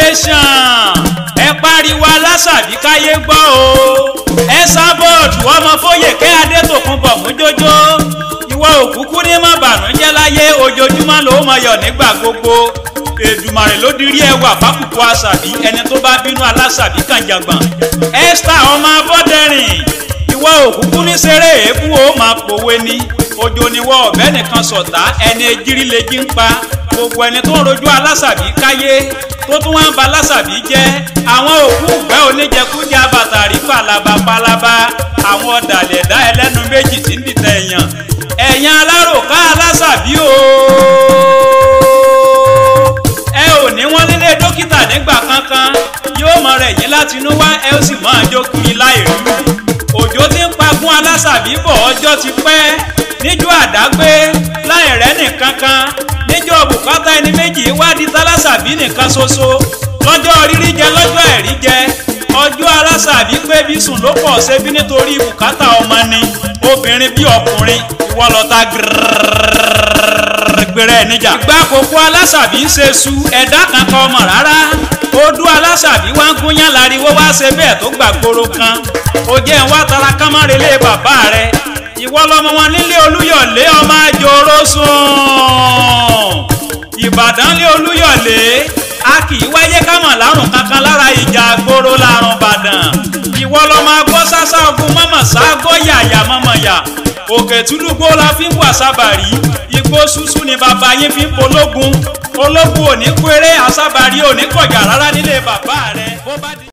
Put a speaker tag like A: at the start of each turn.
A: nation ẹ pariwo alásàbí káyé gbọ́ o ẹ sábọ̀dù ọmọ fóyèké adétòkunbọ̀ mújójó ìwọ òkúkú ní má bànújẹ́ láyé ojoojúmọ́ ló mọ yọ̀ nígbà gbogbo èdùmàrè ló dirí ẹwà fákùkù àṣàbí ẹni tó bá bínú alásàbí kànjàngbọ̀n esther ọmọ abọ́dẹ̀rìn ìwọ òkúkú ní seré èébú ó máa pòwe ní ojo ni wọ ọ̀bẹ nìkan sọ̀tá ẹni ejírí lè jí ń pa gbogbo ẹni tó ń rojú alásàbí káyé tó tún wá ń ba alásàbí jẹ́ àwọn òkú ìgbẹ́ oníjẹkújẹ abàtàrí pàlàbà pàlàbà àwọn ọ̀dàlẹ̀ ẹ̀dá ẹlẹ́nu méjì tí ń dìtẹ̀ èèyàn ẹ̀yàn aláròká alásàbí o ẹ ò ní wọ́n nílé dókítà nígbà kankan yóò mọ rẹ̀ yín láti inú wá ẹ ó sì máa jó kiri láì rí òjò tí ń pagún alásàbí bọ̀ ọjọ́ ti pẹ́ níjọ́ àdágbé láì rẹ́ nìkan kan níjọ́ bùkátà ẹni méjì wádìí tálásàbí nìkan ṣoṣo lọ́jọ́ rírí jẹ lọ́jọ́ ẹ̀rí jẹ ọjọ́ alásàbí pé bí sùn ló pọ̀ ṣebí nítorí bùkátà ọmọ ni obìnrin bí ọkùnrin ìwọ lọ́ta gbẹrẹ níjà. ìgbà àkókò alásàbí ń ṣe su ẹ̀dá kankan ọmọ rárá odú alásàbí wá ń gúnyán láriwo wá ṣe bẹ́ẹ̀ tó gbàgbóró kan ó jẹ́ ń wá tara kámárelé bàbá rẹ̀ ìwọ lọmọ wọn nílé olúyọ̀lé ọmọ àjòrò sùn ìbàdàn lé olúyọ̀lé a kì í wáyé kámọ̀ lárùn kankan lára ìjà àgbòrò lárùn bàdàn ìwọ lọmọ agbọ́ sásá ogun mọ́mọ́ ságọ́ yàyà mọ́mọ́ yà òkè túlùgbò la fi ń wà sábàrí igbó ṣuṣu ni bàbá yín fi ń pológun ológun ò ní kéré àsábàrí ò ní kọjá rárá nílé bàbá rẹ.